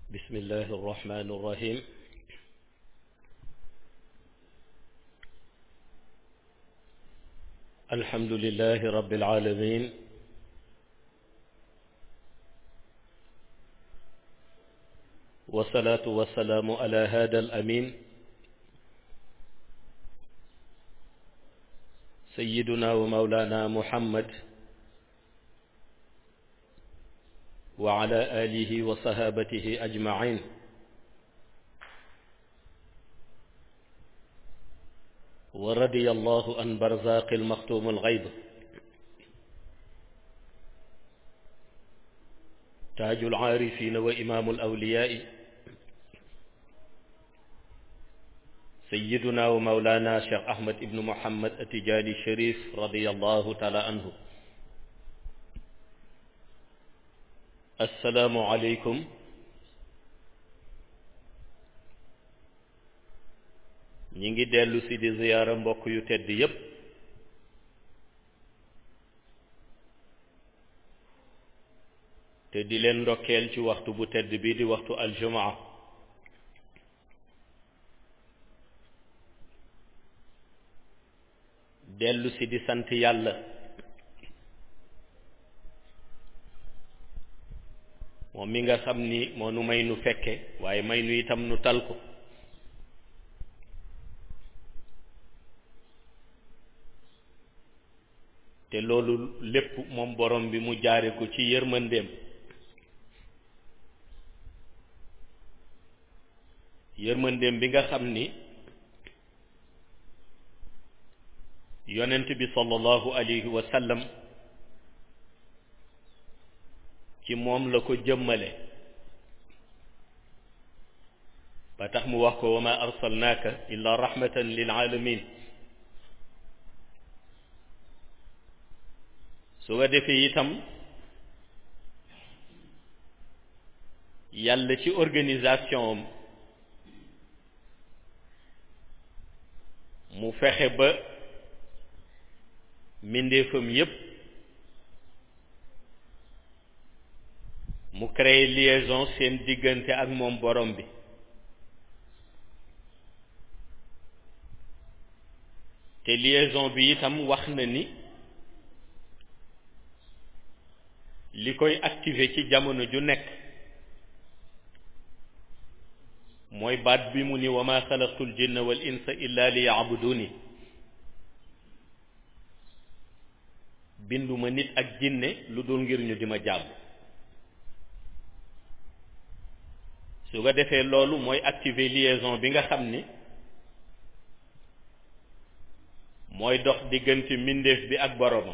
بسم الله الرحمن الرحيم الحمد لله رب العالمين والصلاة والسلام على هذا الأمين سيدنا ومولانا محمد وعلى آله وصحابته أجمعين ورضي الله عن برزاق المختوم الغيب تاج العارفين وإمام الأولياء سيدنا ومولانا شيخ أحمد بن محمد التجاني الشريف رضي الله تعالى عنه assalaamu aleykum ñi ngi dellu si di ziyaara mbokk yu tedd yépp te di leen ndokkeel ci waxtu bu tedd bi di waxtu aljumaa dellu si di sant yàlla moom mi nga xam ni moo nu may nu fekke waaye may nu itam nu tal ko te loolu lépp moom borom bi mu jaare ko ci yërmandeem yërmandeem bi nga xam ni yonent bi sallallahu alayhi wa sallam ci moom la ko jëmmale ba tax mu wax ko wa ma arsalnaaka illa rahmatan lil alamin su ko defee itam yàlla ci organisation am mu fexe ba mbindeefam yépp mu créé liaison seen diggante ak moom borom bi te liaison bi itam wax na ni li koy activer ci jamono ju nekk mooy baat bi mu ni wa ma xalaqtul jinna wal insa illa li yaabuduni binduma nit ak jinne lu dul ngir ñu di ma jàmm su ko defee loolu mooy activer liaison bi nga xam ni mooy dox diggante mbindeef bi ak boroomam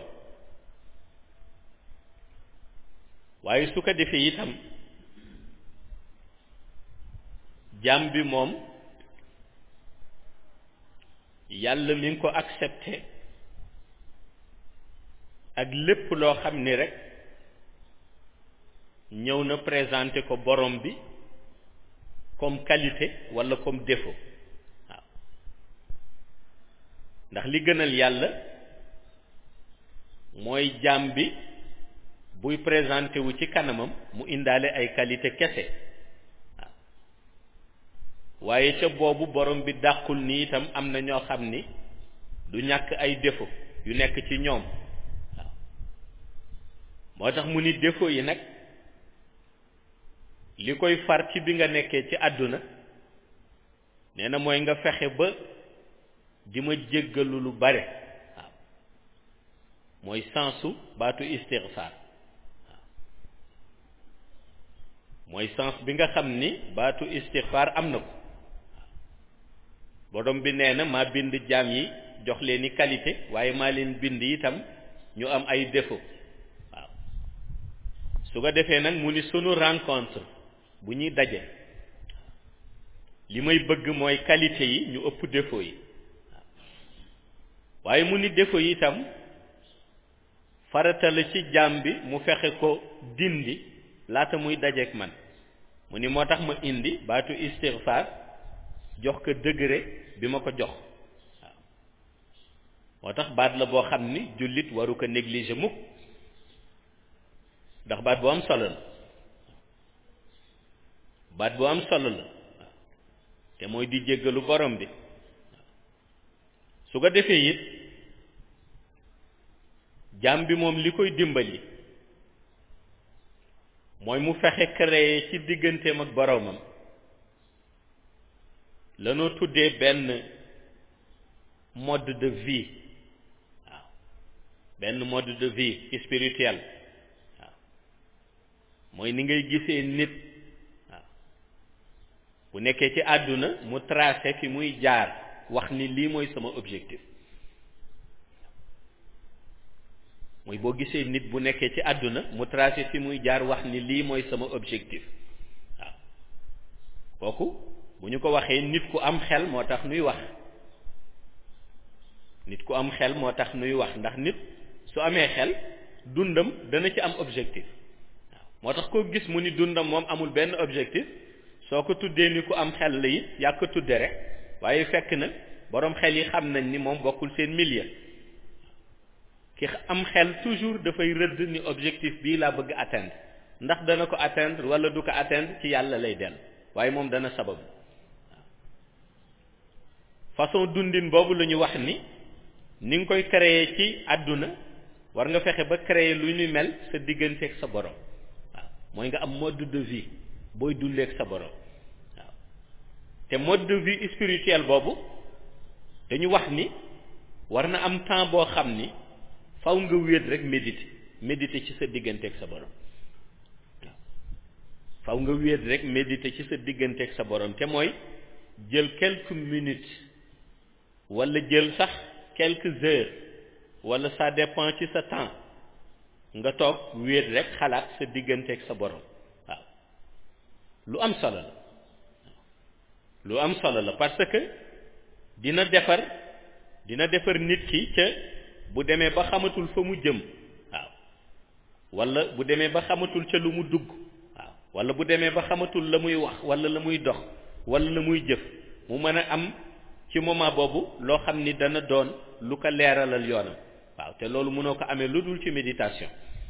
waaye su ko defee itam jaam bi moom yàlla mi ngi ko accepté ak lépp loo xam ni rek ñëw na présenté ko borom bi comme qualité walla comme défaut waaw ndax li gënal yàlla mooy jaam bi buy présenté wu ci kanamam mu indaale ay qualité kese waaw waaye ca boobu borom bi dàqul ni itam am na ñoo xam ni du ñàkk ay défaut yu nekk ci ñoom waaw moo tax mu ni défaut yi nag li koy far ci bi nga nekkee ci àdduna nee na mooy nga fexe ba di ma jéggalu lu bare waaw mooy sensu baatu istixfaar waaw mooy sens bi nga xam ni baatu istixfaar am na ko waaw borom bi nee na maa bind jaam yi jox leen i qualité waaye maa leen bind itam ñu am ay défaut waaw su ko defee nag mu ni sunu rencontre bu ñuy daje li may bëgg mooy qualité yi ñu ëpp défaut yi waaye mu ni défaut yi itam farata la ci jaam bi mu fexe ko dindi laata muy dajeek man mu ni moo tax ma indi baatu istighfar jox ko degré bi ma ko jox waaw moo tax baat la boo xam ni jullit waru ko négliger mukk ndax baat bu am solo la baat bu am solo la te mooy di jéggalu borom bi su ko defee it jaam bi moom li koy dimbali mooy mu fexe créer ci digganteem ak boromam lanoo tuddee benn mode de vie waaw benn mode de vie spirituel waaw mooy ni ngay gisee nit waaw bu nekkee ci àdduna mu tracé fi muy jaar wax ni lii mooy sama objectif mooy boo gisee nit bu nekkee ci àdduna mu tracé fi muy jaar wax ni lii mooy sama objectif waaw kooku bu ñu ko waxee nit ku am xel moo tax nuy wax nit ku am xel moo tax nuy wax ndax nit su amee xel dundam dana ci am objectif waaw moo tax koo gis mu ni dundam moom amul benn objectif soo ko tuddee ni ku am xel la it yaa ko tudde rek waaye fekk na boroom xel yi xam nañ ni moom bokkul seen milieu ki am xel toujours dafay rëdd ni objectif bii laa bëgg atteindre ndax dana ko atteindre wala du ko atteindre ci yàlla lay dellu waaye moom dana sabab façon dundin boobu la ñu wax ni ni nga koy créer ci àdduna war nga fexe ba créer lu ñu mel sa digganteeg sa borom waaw mooy nga am mode de vie booy dundeek sa borom waaw te mode de vie spirituel boobu dañu wax ni war na am temps boo xam ni faw nga wéet rek méditer méditer ci sa digganteeg sa borom waaw faw nga wéet rek méditer ci sa digganteeg sa borom te mooy jël quelques minutes wala jël sax quelques heures wala ça dépend ci sa temps nga toog wéet rek xalaat sa digganteeg sa borom waaw lu am solo la lu am solo la parce que dina defar dina defar nit ki ca bu demee ba xamatul fa mu jëm waaw wala bu demee ba xamatul ca lu mu dugg waaw wala bu demee ba xamatul la muy wax wala la muy dox wala la muy jëf mu mën a am ci moment boobu loo xam ni dana doon lu ko leeralal yoonam waaw te loolu mënoo ko amee lu dul ci méditation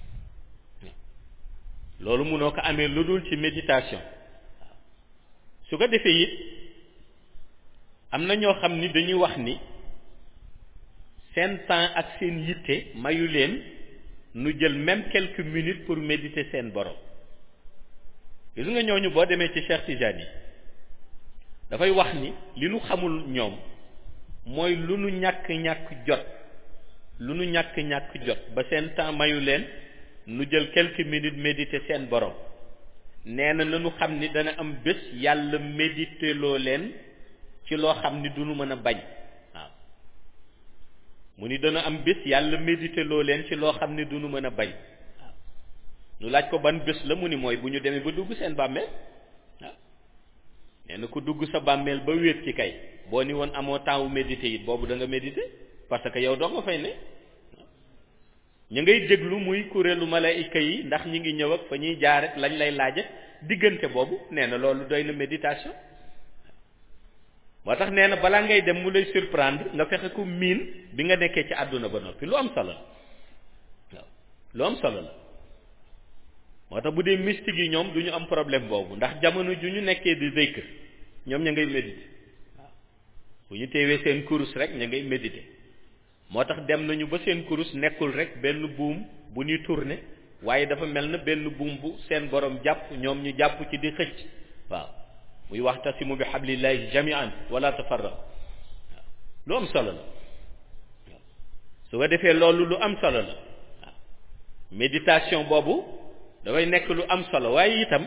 loolu mënoo ko amee lu dul ci méditation waaw su ko defee it am na ñoo xam ni dañuy wax ni seen temps ak seen yitte mayu leen nu jël même quelques minutes pour méditer seen borom gis nga ñooñu boo demee ci Cheikh Tidiane yi dafay wax ni li nu xamul ñoom mooy lu nu ñàkk ñàkk jot lu nu ñàkk ñàkk jot ba seen temps mayu leen nu jël quelques minutes méditer seen borom nee na nanu xam ni dana am bés yàlla méditer loo leen ci loo xam ni du nu mën a bañ waaw mu ni dana am bés yàlla méditer loo leen ci loo xam ni du nu mën a bañ waaw nu laaj ko ban bés la mu ni mooy bu ñu demee ba dugg seen bàmmeel waaw nee na ku dugg sa bàmmeel ba wéet ci kay boo ni woon amoo temps wu méditer it boobu da nga méditer parce que yow doo nga fay ne ñu ngay déglu muy kuréelu malaayika yi ndax ñi ngi ñëw ak fa ñuy jaar ak lañ lay laaj diggante boobu nee na loolu doy na méditation moo tax nee na balaa ngay dem mu lay surprendre nga fexe ko miin bi nga nekkee ci àdduna ba noppi lu am solo la waaw lu am solo la moo tax bu dee mystique yi ñoom du ñu am problème boobu ndax jamono ju ñu nekkee di zikr ñoom ña ngay méditer waaw bu ñu teewee seen kurus rek ña ngay méditer moo tax dem nañu ba seen kurus nekkul rek benn buum bu ñuy tourner waaye dafa mel na benn buum bu seen borom jàpp ñoom ñu jàpp ci di xëcc waaw muy waxtasimu bi hablillahi jami'an wala tafarraq waaw lu am solo la waaw su ko defee loolu lu am solo la waaw méditation boobu dafay nekk lu am solo waaye itam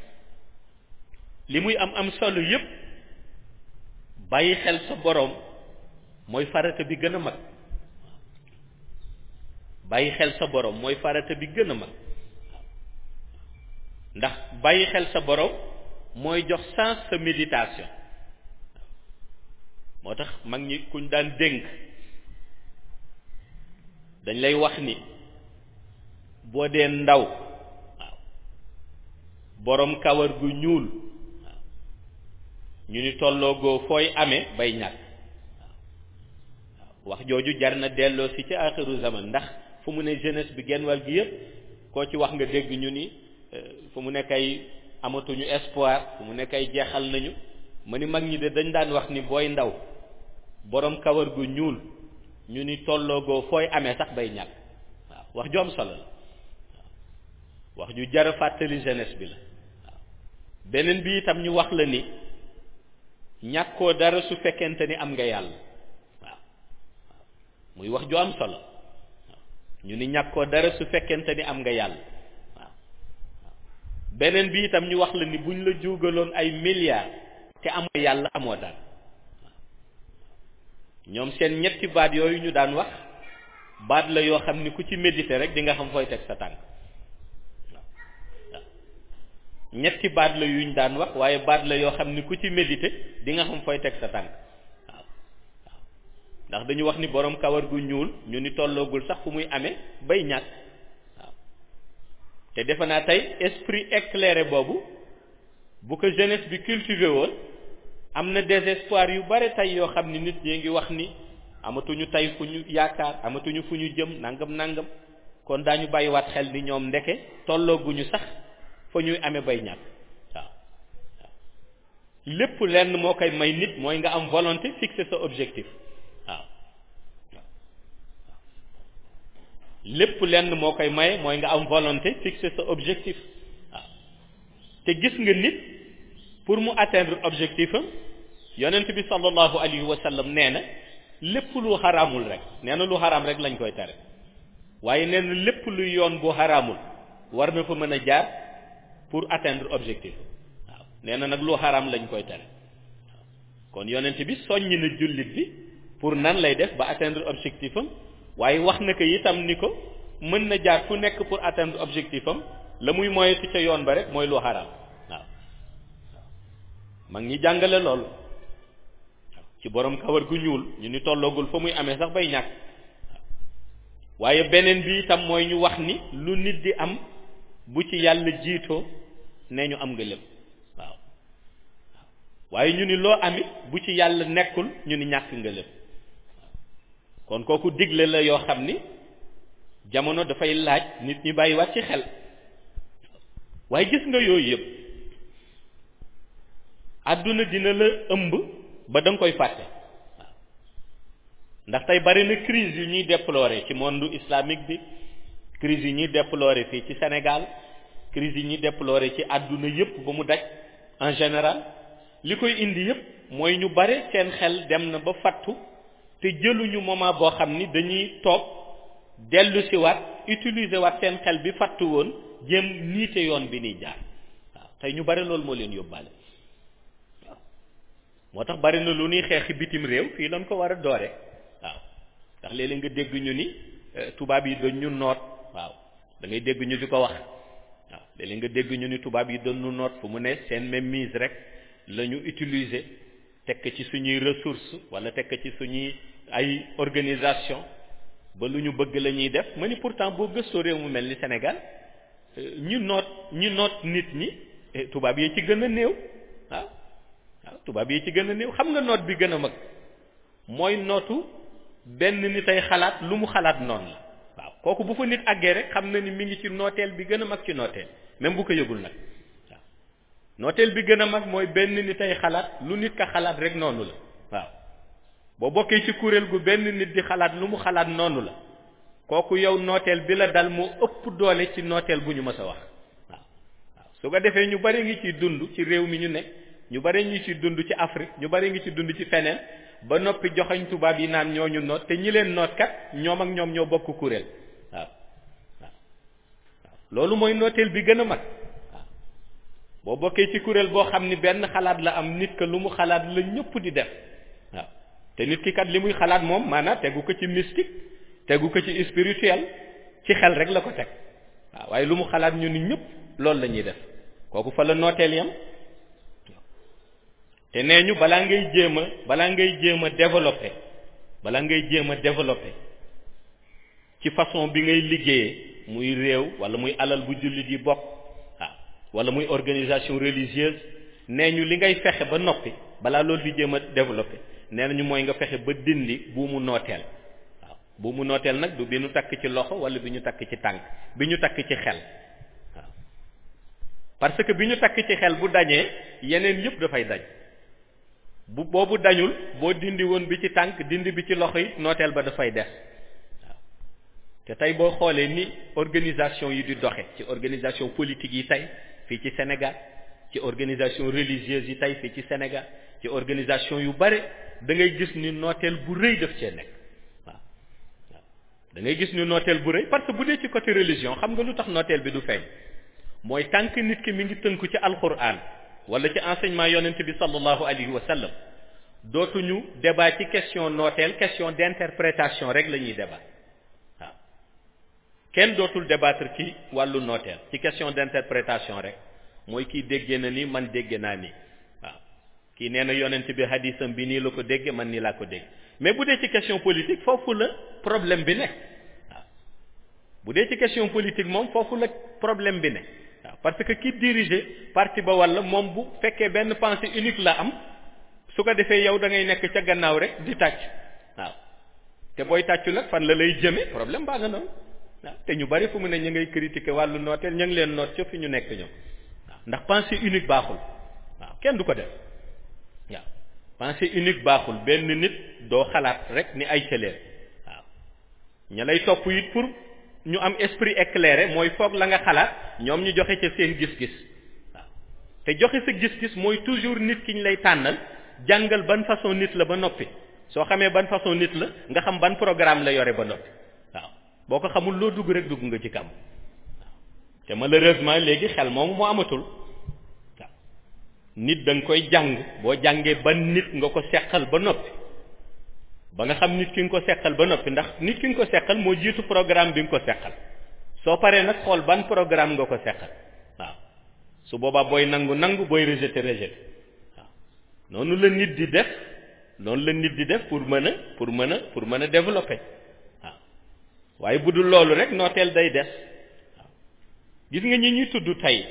li muy am am solo yépp bàyyi xel sa borom mooy farata bi gën a mag bàyyi xel sa borom mooy farata bi gën a mag ndax bàyyi xel sa borom mooy jox sens sa méditation moo tax mag ñi kuñ daan dénk dañ lay wax ni boo dee ndaw waaw borom kawar gu ñuul waaw ñu ni tolloogoo fooy amee bay ñàkk waaw wax jooju jar na delloo si ci axiru zaman ndax fu mu ne jeunesse bi genn wàll gi yëpp koo ci wax nga dégg ñu ni fu mu nekk ay amatuñu espoir fu mu nekk ay jeexal nañu ma ni mag ñi de dañ daan wax ni booy ndaw borom kawar gu ñuul ñu ni tolloogoo fooy amee sax bay ñàkk waaw wax ju am solo la waaw wax ju jar a fàttali jeunesse bi la waaw beneen bi itam ñu wax la ni ñàkkoo dara su fekkente ni am nga yàlla waaw muy wax ju am solo waaw ñu ni ñàkkoo dara su fekkente ni am nga yàlla waaw beneen bi itam ñu wax la ni buñ la juugaloon ay milliards te amoo yàlla amoo dara ñoom seen ñetti baat yooyu ñu daan wax baat la yoo xam ni ku ci méditer rek di nga xam fooy teg sa tànk waaw waaw ñetti baat la yuñ daan wax waaye baat la yoo xam ni ku ci méditer di nga xam fooy teg sa tànk waaw waaw ndax dañu wax ni borom kawar gu ñuul ñu ni tolloogul sax fu muy amee bay ñàkk waaw te defe naa tey esprit éclairé boobu bu ko jeunesse bi cultivé woon am na désespoir yu bare tey yoo xam ni nit ñi ngi wax ni amatuñu tey fu ñu yaakaar amatuñu fu ñu jëm nangam nangam kon daañu bàyyiwaat xel ni ñoom ndeke tollooguñu sax fa ñuy amee bay ñàkk waaw waaw lépp lenn moo koy may nit mooy nga am volonté fixer sa objectif waaw waaw lépp lenn moo koy maye mooy nga am volonté fixer sa objectif waaw te gis nga nit pour mu atteindre objectif am yonent bi sallallahu alayhi wa sallam nee na lépp lu xaraamul rek nee na lu xaraam rek lañ koy tere waaye nee na lépp luy yoon bu xaraamul war na fa mën a jaar pour atteindre objectif waaw nee na nag lu xaraam lañ koy tere kon yonent bi soññ na jullit bi pour nan lay def ba atteindre objectif am waaye wax na ko itam ni ko mën na jaar fu nekk pour atteindre objectif am la muy moyetu ca yoon ba rek mooy lu xaraam waaw mag ñi jàngale loolu ci borom kawar gu ñuul ñu ni tolloogul fa muy amee sax bay ñàkk waaye beneen bi itam mooy ñu wax ni lu nit di am bu ci yàlla jiitoo nee ñu am nga lépp waaw waaye ñu ni loo amit bu ci yàlla nekkul ñu ni ñàkk nga lépp kon kooku digle la yoo xam ni jamono dafay laaj nit ñi bàyyiwaat ci xel waaye gis nga yooyu yëpp àdduna dina la ëmb ba da nga koy fàtte waaw ndax tey bari na crise yu ñuy déplorer ci monde islamique bi crise yi ñuy déplorer fii ci Sénégal crise yi ñuy déplorer ci àdduna yëpp ba mu daj en général li koy indi yëpp mooy ñu bare seen xel dem na ba fattu te jëluñu moment boo xam ni dañuy toog dellu si waat utiliser waat seen xel bi fattu woon jéem niite yoon bi niy jaar waaw tey ñu bare loolu moo leen yóbbaale waaw moo tax bari na lu ñuy xeexi bitim réew fii lañ ko war a doore waaw ndax léeg-léeg nga dégg ñu ni tubaab yi dañ ñu noot waaw da ngay dégg ñu di ko wax waaw léeg-léeg nga dégg ñu ni tubaab yi dañ ñu noot fu mu ne seen même mise rek la ñu utiliser tekk ci suñuy ressources wala tekk ci suñuy ay organisation ba lu ñu bëgg la ñuy def ma ni pourtant boo gëstoo réew mu mel ni Sénégal ñu noot ñu noot nit ñi tubaab yi ci gën a néew waaw waaw tubaab yi ci gën a néew xam nga noot bi gën a mag mooy nootu benn nit ay xalaat lu mu xalaat noonu la waaw kooku bu fa nit àggee rek xam na ni mi ngi ci nooteel bi gën a mag ci nooteel même bu ko yëgul nag waaw nooteel bi gën a mag mooy benn nit ay xalaat lu nit ka xalaat rek noonu la waaw boo bokkee ci kuréel gu benn nit di xalaat lu mu xalaat noonu la kooku yow nooteel bi la dal moo ëpp doole ci nooteel bu ñu mës a wax waaw waaw su ko defee ñu bari ngi ciy dund ci réew mi ñu ne ñu bari ngi ciy dund ci Afrique ñu bari ngi ci dund ci feneen ba noppi joxañ tubaab yi naan ñooñu noot te ñi leen noot kat ñoom ak ñoom ñoo bokk kuréel waaw waaw waaw loolu mooy nooteel bi gën a mag waaw boo bokkee ci kuréel boo xam ni benn xalaat la am nit ka lu mu xalaat la ñëpp di def waaw te nit ki kat li muy xalaat moom maanaam tegu ko ci mystique tegu ko ci spirituel ci xel rek la ko teg waaw waaye lu mu xalaat ñu ni ñëpp loolu la ñuy def kooku fa la nooteel yam te nee ñu balaa ngay jéem a balaa ngay jéem a développer balaa ngay jéem a développer ci façon bi ngay liggéeyee muy réew wala muy alal bu jullit yi bokk waaw wala muy organisation religieuse nee ñu li ngay fexe ba noppi balaa loolu di jéem a développer nee nañu mooy nga fexe ba dindi buumu nooteel waaw buumu nooteel nag du bi ñu takk ci loxo wala bi ñu takk ci tànk bi ñu takk ci xel waaw parce que bi ñu takk ci xel bu dañee yeneen yëpp dafay dañ bu boobu dañul boo dindi woon bi ci tànk dindi bi ci loxo yi nooteel ba dafay des waaw te tey boo xoolee ni organisation yi di doxe ci organisation politique yi tey fii ci Sénégal ci organisation religieuse yi tey fii ci Sénégal ci organisation yu bare da ngay gis ni nooteel bu rëy daf cee nekk waaw waaw da ngay gis ni nooteel bu rëy parce que bu dee ci côté religion xam nga lu tax nooteel bi du feeñ mooy tànk nit ki mi ngi tënku ci alquran wala ci enseignement yonent bi sallallahu alayhi wa sallam dootuñu débat ci question nooteel question d'interprétation rek la ñuy débat waaw kenn dootul débattre ci wàllu nooteel ci question d'interprétation rek mooy kii déggee na ni man dégge naa ni waaw kii nee na yonent bi hadisam bi nii la ko dégge man nii laa ko dégg mais bu dee ci question politique foofu la problème bi ne waaw bu dee ci question politique moom foofu la problème bi ne waaw parce que ki diriger parti ba walla moom bu fekkee benn pensée unique la am su ko defee yow da ngay nekk ca gannaaw rek di tàcc waaw te booy tàccu nag fan la lay jëme problème baa nga noonu waaw te ñu bari fu mu ne ñu ngay critiquer wàllu nooteel ñu ngi leen noot ca fi ñu nekk ñoom waaw ndax pensée unique baaxul waaw kenn du ko def waaw pensée unique baaxul benn nit doo xalaat rek ni ay cëleer waaw ña lay topp it pour ñu am esprit éclairé mooy foog la nga xalaat ñoom ñu joxe ca seen gis-gis waaw te joxe sa gis-gis mooy toujours nit ki ñu lay tànnal jàngal ban façon nit la ba noppi soo xamee ban façon nit la nga xam ban programme la yore ba noppi waaw boo ko xamul loo dugg rek dugg nga ci kam waaw te malheureusement léegi xel moomu moo amatul waaw nit da nga koy jàng boo jàngee ban nit nga ko seqal ba noppi ba nga xam nit ki nga ko seqal ba noppi ndax nit ki nga ko seqal moo jiitu programme bi nga ko seqal soo paree nag xool ban programme nga ko seqal waaw su boobaa booy nangu nangu booy rejeter rejeter waaw noonu la nit di def noonu la nit di def pour mën a pour mën a pour mën a développer waaw waaye bu dul loolu rek nooteel day des waaw gis nga ñi ñuy tudd tey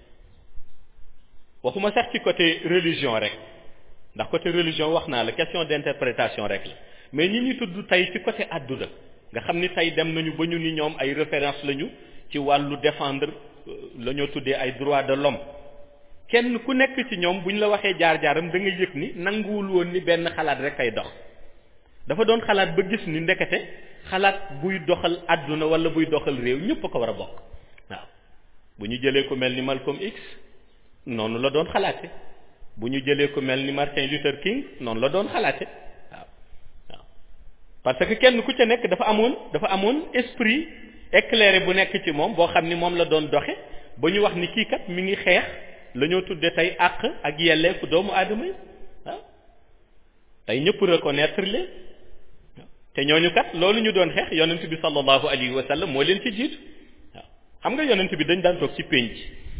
waxuma sax ci côté religion rek ndax côté religion wax naa la question d'interprétation rek la mais ñi ñuy tudd tey ci côté àdduna nga xam ni tey dem nañu ba ñu ni ñoom ay référence lañu ci wàllu défendre la ñoo tuddee ay droits de l'homme kenn ku nekk ci ñoom bu ñu la waxee jaar-jaaram da nga yëg ni nanguwul woon ni benn xalaat rek ay dox dafa doon xalaat ba gis ni ndekete xalaat buy doxal àdduna wala buy doxal réew ñëpp a ko war a bokk waaw bu ñu jëlee ko mel ni Malcolm X noonu la doon xalaate bu ñu jëlee ko mel ni Martin Luther King noonu la doon xalaate waaw waaw parce que kenn ku ca nekk dafa amoon dafa amoon esprit éclairé bu nekk ci moom boo xam ni moom la doon doxe ba ñu wax ni kii kat mi ngi xeex la ñoo tudde tey àq ak yelleefu doomu aadama yi waaw tey ñëpp reconnaître leen te ñooñu kat loolu ñu doon xeex yonent bi sallallahu alayhi wa sallam moo leen ci jiitu waaw xam nga yonent bi dañ daan toog ci pénc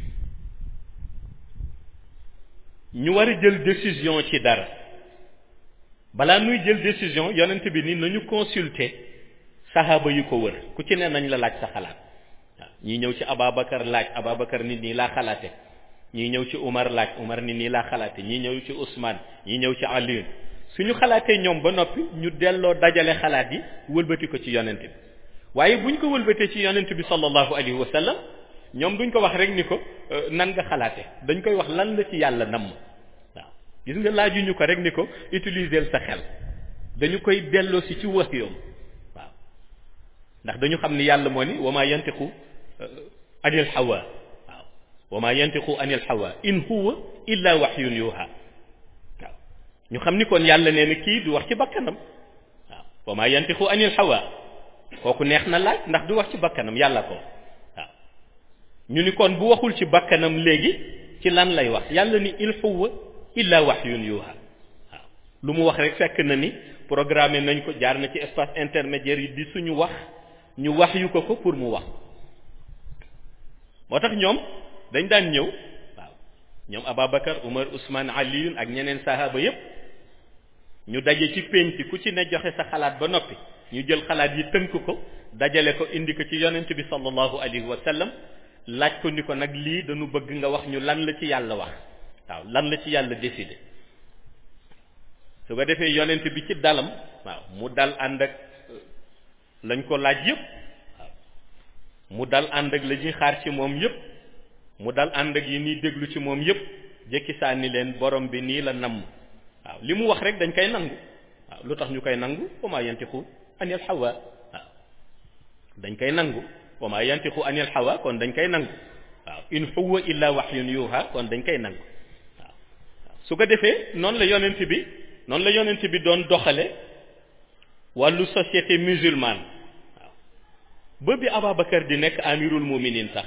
ñu war a jël décision ci dara balaa nuy jël décision yonent bi ni nañu consulter saxaaba yu ko wër ku ci ne nañ la laaj sa xalaat waaw ñii ñëw ci Ababacar laaj Ababacar nit nii laa xalaate ñii ñëw ci Umar laaj Umar nit nii laa xalaate ñii ñëw ci Ousmane ñii ñëw ci Aliou suñu xalaatee ñoom ba noppi ñu delloo dajale xalaat yi wëlbati ko ci yonent bi waaye buñ ko wëlbatee ci yonent bi sallallahu alayhi wa sallam ñoom duñ ko wax rek ni ko nan nga xalaate dañ koy wax lan la ci yàlla namm waaw gis nga laajuñu ko rek ni ko utiliser sa xel dañu koy delloo si ci wax yoom waaw ndax dañu xam ni yàlla moo ni wa ma yantiqu anil hawa waaw wa ma yantiqu anil hawa in huwa illa wahyun yuha waaw ñu xam ni kon yàlla nee na kii du wax ci bakkanam waaw wa ma yantiqu anil hawa kooku neex na laaj ndax du wax ci bakkanam yàlla ko waaw ñu ni kon bu waxul ci bakkanam léegi ci lan lay wax yàlla ni il huwa illa wahyun yuha waaw lu mu wax rek fekk na ni programmé nañ ko jaar na ci espace intermédiaire yi di suñu wax ñu wax yu ko ko pour mu wax moo tax ñoom dañ daan ñëw waaw ñoom Ababacar Umar Ousmane Aliyun ak ñeneen sahaba yépp ñu daje ci pénc ku ci ne joxe sa xalaat ba noppi ñu jël xalaat yi tënk ko dajale ko indi ko ci yonent bi sallallahu alayhi wa sallam laaj ko ni ko nag lii dañu bëgg nga wax ñu lan la ci yàlla wax waaw lan la ci yàlla décidé su ko defee yonent bi ci dalam waaw mu dal ànd ak lañ ko laaj yépp waaw mu dal ànd ak la ñuy xaar ci moom yépp mu dal ànd ak yi nii déglu ci moom yépp jëkki sànni leen borom bi nii la namm waaw li mu wax rek dañ koy nangu waaw lu tax ñu koy nangu wa maa yantiqu anil hawa waaw dañ koy nangu wa maa yantiqu anil hawa kon dañ koy nangu waaw in huwa illa wahyun yuha kon dañ koy nangu waaw su ko defee noonu la yonent bi noonu la yonent bi doon doxale wàllu société musulmane waaw ba bi Ababacar di nekk amirul muminin sax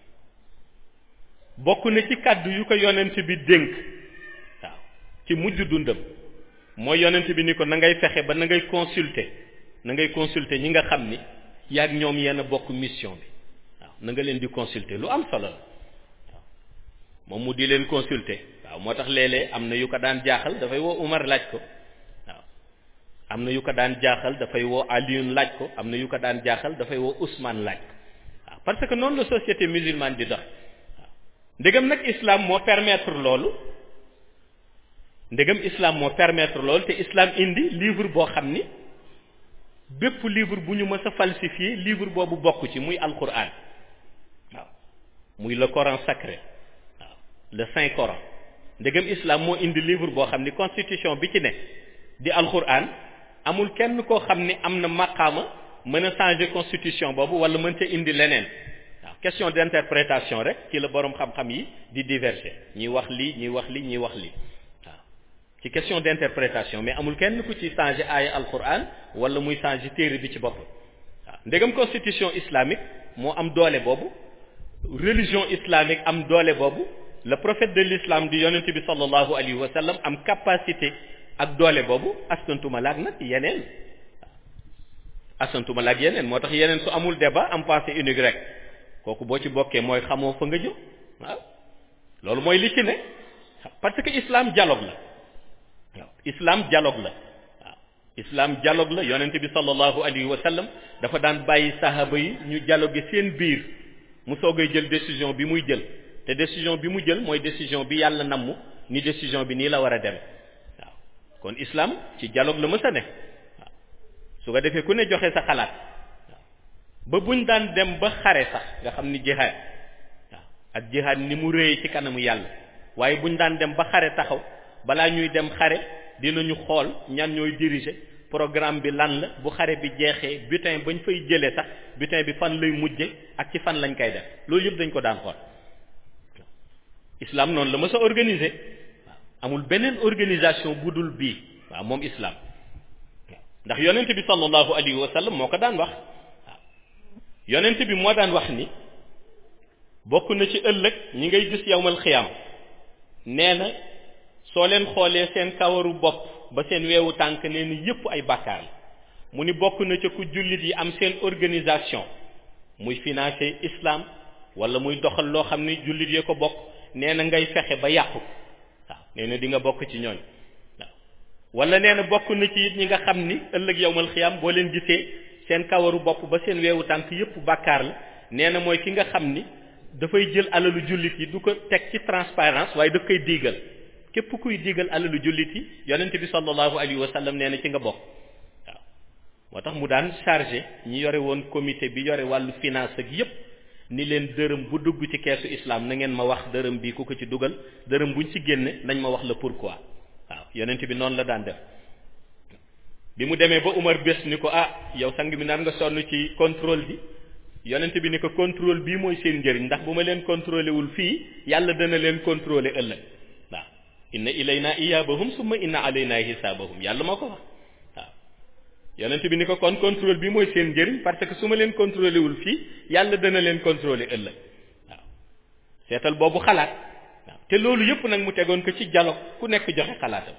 bokk na ci kàddu yu ko yonent bi dénk waaw ci mujj dundam mooy yonent bi ni ko na ngay fexe ba na ngay consulter na ngay consulter ñi nga xam ni yaag ñoom yenn bokk mission bi waaw na nga leen di consulter lu am solo la waaw moom mu di leen consulter waaw moo tax léeg-léeg am na yu ko daan jaaxal dafay woo Umar laaj ko waaw am na yu ko daan jaaxal dafay woo Alioune laaj ko am na yu ko daan jaaxal dafay woo Ousmane laaj ko waaw parce que noonu la société musulmane di dox waaw ndegam nag islam moo permettre loolu ndegam islam moo permettre loolu te islam indi livre boo xam ni bépp livre bu ñu mës a falsifié livre boobu bokk ci muy alquran waaw muy le Coran sacré waaw le Saint Coran ndegam islam moo indi livre boo xam ni constitution bi ci ne di alquran amul kenn koo xam ni am na maqaama mën a changer constitution boobu wala mën ca indi leneen waaw question d'interprétation rek ci la boroom xam-xam yi di diverger ñi wax lii ñi wax lii ñi wax lii waaw ci question d'interprétation mais amul kenn ku ci changer aaya alquran wala muy changer téere bi ci bopp waaw ndegam constitution islamique moo am doole boobu religion islamique am doole boobu le prophète de l'islam di yonent bi sallallahu alayhi wa sallam am capacité ak doole boobu askantuma laag nag yeneen askantuma laag yeneen moo tax yeneen su amul débat am pensée unique rek kooku boo ci bokkee mooy xamoo fa nga jëm waaw loolu mooy li ci ne parce que islam dialogue la waaw islam dialogue la waaw islam dialogue la yonent bi sallallahu alayhi wa sallam dafa daan bàyyi sahaba yi ñu dialogue seen biir mu soogay jël décision bi muy jël te décision bi mu jël mooy décision bi yàlla namm ni décision bi nii la war a dem waaw kon islam ci dialogue la mës a ne waaw su ko defee ku ne joxe sa xalaat waaw ba buñ daan dem ba xare sax nga xam ni jihaad waaw ak jihaad ni mu réyee ci kanamu yàlla waaye buñ daan dem ba xare taxaw balaa ñuy dem xare dinañu xool ñan ñooy diriger programme bi lan la bu xare bi jeexee butin bañ fay jëlee sax butin bi fan lay mujje ak ci fan lañ koy def loolu yëpp dañ ko daan xool islam noonu la ma sa organiser waaw amul beneen organisation bu dul bii waaw moom islam ndax yonent bi sallallahu alayhi wa sallam moo ko daan wax waaw yonent bi moo daan wax ni bokk na ci ëllëg ñi ngay gis yawmal xiyaam nee na soo leen xoolee seen kawaru bopp ba seen weewu tànk nee na yépp ay bàkkaar la mu ni bokk na ca ku jullit yi am seen organisation muy financer islam wala muy doxal loo xam ni jullit yee ko bokk nee na ngay fexe ba yàqu waaw nee na di nga bokk ci ñooñ waaw wala nee na bokk na ci it ñi nga xam ni ëllëg yowmal xiyaam boo leen gisee seen kawaru bopp ba seen weewu tànk yépp bàkkaar la nee na mooy ki nga xam ni dafay jël alalu jullit yi du ko teg ci transparence waaye daf koy diigal képp kuy diigal alalu jullit yi yonent bi sallallahu alayhi wa sallam nee na ci nga bokk waaw moo tax mu daan chargé ñi yore woon comité bi yore wàllu finance ak yépp ni leen dërëm bu dugg ci keesu islam na ngeen ma wax dërëm bi ku ko ci dugal dërëm buñ ci génne nañ ma wax la pourquoi waaw yonent bi noonu la daan def bi mu demee ba Umar bés ni ko ah yow sang bi naan nga sonn ci contrôle bi yonent bi ni ko contrôle bii mooy seen njëriñ ndax bu ma leen contrôlé wul fii yàlla dana leen contrôlé ëllëg waaw inna ilayna iyaabahum summa inna alayna hisaabahum yàlla moo ko wax waaw yonent bi ni ko kon contrôle bi mooy seen njëriñ parce que su ma leen contrôlé wul fii yàlla dana leen contrôlé ëllëg waaw seetal boobu xalaat waaw te loolu yëpp nag mu tegoon ko ci dialogue ku nekk joxe xalaatam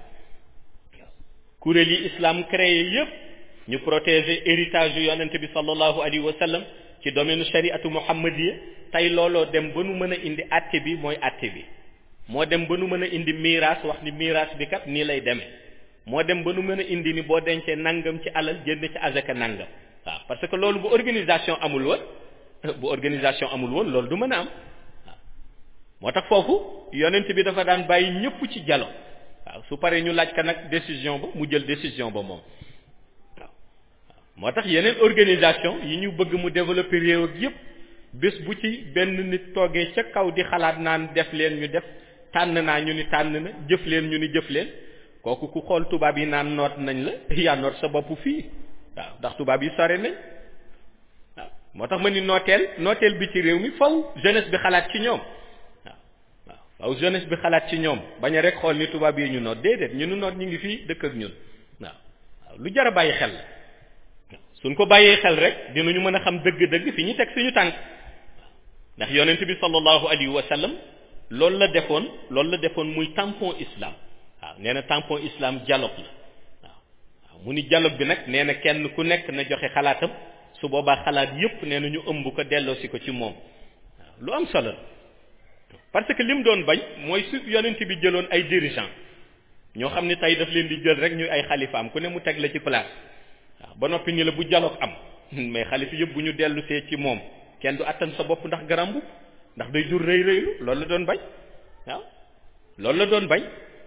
kuréel yi islam créé yëpp ñu protéger héritage yu yonent bi sallallahu alayhi wa sallam ci domaine shariatu muhammadiya tey looloo dem ba nu mën a indi àtte bi mooy àtte bi moo dem ba nu mën a indi miraas wax ni miraas bi kat nii lay demee moo dem ba nu mën a indi ni boo dencee nangam ci alal jënd ci azaka nangam waaw parce que loolu bu organisation amul woon bu organisation amul woon loolu du mën a am waaw moo tax foofu yonent bi dafa daan bàyyi ñëpp ci jalo waaw su paree ñu laaj ka nag décision ba mu jël décision ba moom waaw moo tax yeneen organisation yi ñu bëgg mu développer réew ak yëpp bés bu ci benn nit toogee ca kaw di xalaat naan def leen ñu def tànn naa ñu ni tànn na jëf leen ñu ni jëf leen kooku ku xool tubaab yi naan noot nañ la yaa noot sa bopp fii waaw ndax tubaab yi sore nañ waaw moo tax ma ni nooteel nooteel bi ci réew mi faw jeunesse bi xalaat ci ñoom waaw waaw faw jeunesse bi xalaat ci ñoom bañ a rek xool ni tubaab yi ñu noot déedéet ñu nu noot ñu ngi fii dëkk ak ñun waaw waaw lu jar a bàyyi xel la suñ ko bàyyee xel rek dinañu mën a xam dëgg-dëgg fi ñu teg suñu tànk ndax yonent bi sallallahu alayhi wa sallam loolu la defoon loolu la defoon muy tampon islam waaw nee na tampon islam dialogue la waaw waaw mu ni dialogue bi nag nee na kenn ku nekk na joxe xalaatam su boobaa xalaat yépp nee na ñu ëmb ko delloosi ko ci moom waaw lu am solo la parce que li mu doon bañ mooy su yonent bi jëloon ay dirigeant ñoo xam ne tey daf leen di jël rek ñuy ay xalifaam ku ne mu teg la ci place waaw ba noppi ni la bu dialogue am mais xalifa yëpp bu ñu dellu see ci moom kenn du attan sa bopp ndax garambu ndax day jur rëy rëylu loolu la doon bañ waaw loolu la doon bañ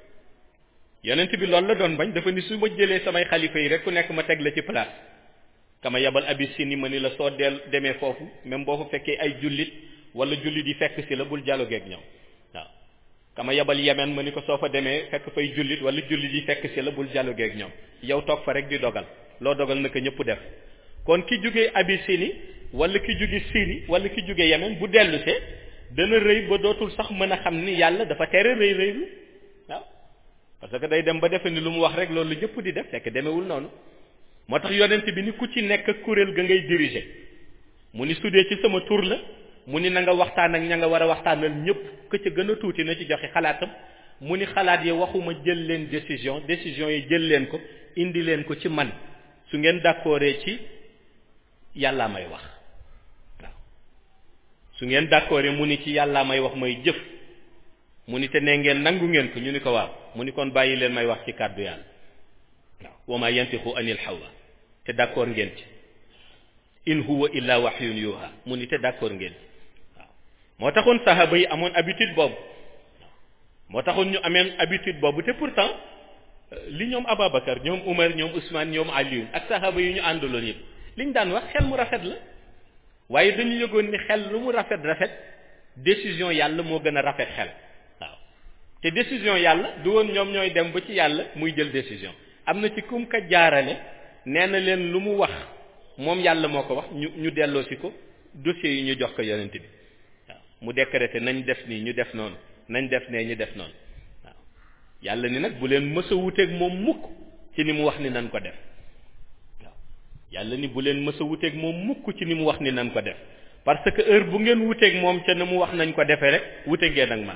yonent bi loolu la doon bañ dafa ni su ma jëlee samay xalifa yi rek ku nekk ma teg la ci place kama yabal Abyssinie ma ni la soo del demee foofu même boo fa fekkee ay jullit wala jullit yi fekk si la bul dialogue ak ñoom waaw kama yabal Yemen ma ni ko soo fa demee fekk fay jullit wala jullit yi fekk si la bul dialogue ak ñoom yow toog fa rek di dogal loo dogal naka ñëpp def kon ki jógee Abyssinie wala ki jóge Syrie wala ki jóge Yemen bu dellusee dana rëy ba dootul sax mën a xam ni yàlla dafa tere rëy rëylu waaw parce que day dem ba defe ni lu mu wax rek loolu ñëpp di def fekk demewul noonu moo tax yonent bi ni ku ci nekk kuréel ga ngay diriger mu ni sudee ci sama tur la mu ni na nga waxtaan ak ña nga war a waxtaanal ñëpp que ca gën a tuuti na ci joxe xalaatam mu ni xalaat yi waxuma jël leen décision décision yi jël leen ko indi leen ko ci man su ngeen d'accordee ci yàllaa may wax waaw su ngeen d'accordee mu ni ci yàllaa may wax may jëf mu ni te ne ngeen nangu ngeen ko ñu ni ko waaw mu ni kon bàyyi leen may wax ci kàddu yàlla waaw wa ma yantiqu anil hawa te d'accord ngeen ci in huwa illa wahyun yuha mu ni te d'accord ngeen ci waaw moo taxoon sahaba yi amoon habitude boobu moo taxoon ñu ameen habitude boobu te pourtant li ñoom Ababacar ñoom Umar ñoom Ousmane ñoom Aliou ak sahaba yi ñu àndaloon yëpp li ñu daan wax xel mu rafet la waaye dañu yëgoon ni xel lu mu rafet rafet décision yàlla moo gën a rafet xel waaw te décision yàlla du woon ñoom ñooy dem ba ci yàlla muy jël décision am na ci kum ka jaarale nee na leen lu mu wax moom yàlla moo ko wax ñu ñu delloosi ko dossiers yi ñu jox ko yonent bi waaw mu décréter nañ def nii ñu def noonu nañ def nee ñu def noonu waaw yàlla ni nag bu leen mës a wuteeg moom mukk ci ni mu wax ni nañ ko def waaw yàlla ni bu leen mës a wuteeg moom mukk ci ni mu wax ni nañ ko def parce que heure bu ngeen wuteeg moom ca na mu wax nañ ko defee rek wute ngeen ak man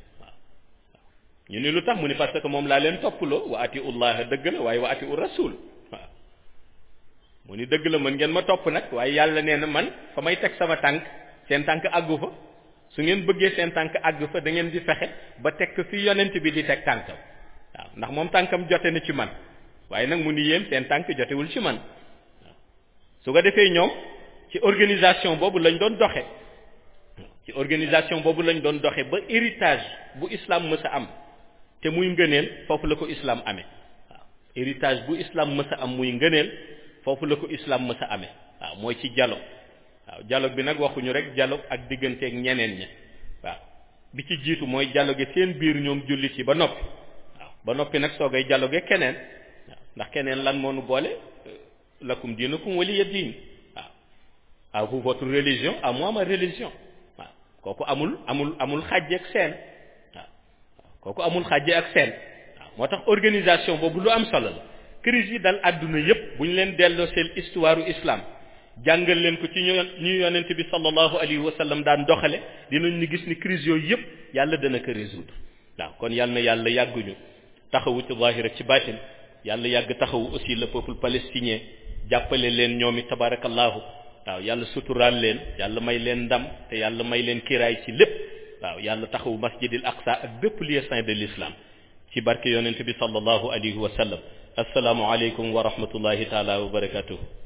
ñu ni lu tax mu ni parce que moom laa leen toppaloo wa ati ullah dëgg la waaye wa ati u rasul waaw mu ni dëgg la mën ngeen ma topp nag waaye yàlla nee na man fa may teg sama tànk seen tànk àggu fa su ngeen bëggee seen tànk àgg fa da ngeen di fexe ba teg fi yonent bi di teg tànkam waaw ndax moom tànkam jote na ci man waaye nag mu ni yéen seen tànk jotewul ci man waaw su ko defee ñoom ci organisation boobu lañ doon doxe ci organisation boobu lañ doon doxe ba héritage bu islam mës a am te muy ngëneel foofu la ko islam amee waaw héritage bu islam mës a am muy ngëneel foofu la ko islam mës a amee waaw mooy ci dialogue waaw dialogue bi nag waxuñu rek dialogue ak digganteeg ñeneen ñi waaw bi ci jiitu mooy dialogue seen biir ñoom jullit yi ba noppi waaw ba noppi nag soogay dialogue keneen waaw ndax keneen lan moo nu boole lakum diinukum waliya diin waaw à vous votre religion à moi ma religion waaw kooku amul amul amul xàjjeeg seen kooku amul xàjje ak seen waaw moo tax organisation boobu lu am solo la crise yi dal àdduna yépp bu ñu leen delloo seen histoire u islam jàngal leen ko ci ñu ñu yonent bi sallallahu alayhi wa sallam daan doxale dinañ ni gis ni crise yooyu yépp yàlla dana ko résoudre waaw kon yàlla na yàlla yàgguñu taxawu ci zahir ak ci baatin yàlla yàgg taxawu aussi le peuple palestinien jàppale leen ñoom it tabarakallahu waaw yàlla suturaal leen yàlla may leen ndam te yàlla may leen kiraay ci lépp waaw yàlla taxawu masjidil aqsa ak bépp lieu saint de l'islam ci barke yonent bi sallallahu alayhi wa sallam assalaamu aleykum wa rahmatullahi taala wa barakatuh